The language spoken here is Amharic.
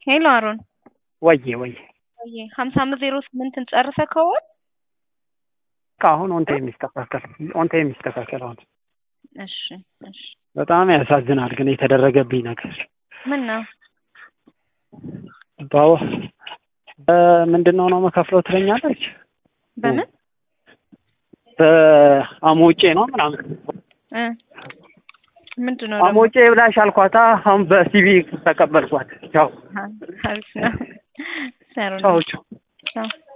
ሄሎ አሮን ወዬ ወዬ ወዬ ሀምሳ አምስት ዜሮ ስምንትን ጨርሰህ ከሆን ከአሁን ኦንተ የሚስተካከል ኦንተ የሚስተካከል አሁን እሺ እሺ በጣም ያሳዝናል ግን የተደረገብኝ ነገር ምን ነው ባው ምንድን ነው ነው መከፍለው ትለኛለች በምን በአሞጬ ነው ምናምን እ ምንድን ነው ደግሞ? አሞጬ ብላሽ አልኳታ አሁን በሲቪ ተቀበልኳት ቻው አሪፍ ነው። ሰሩ ቻው ቻው ቻው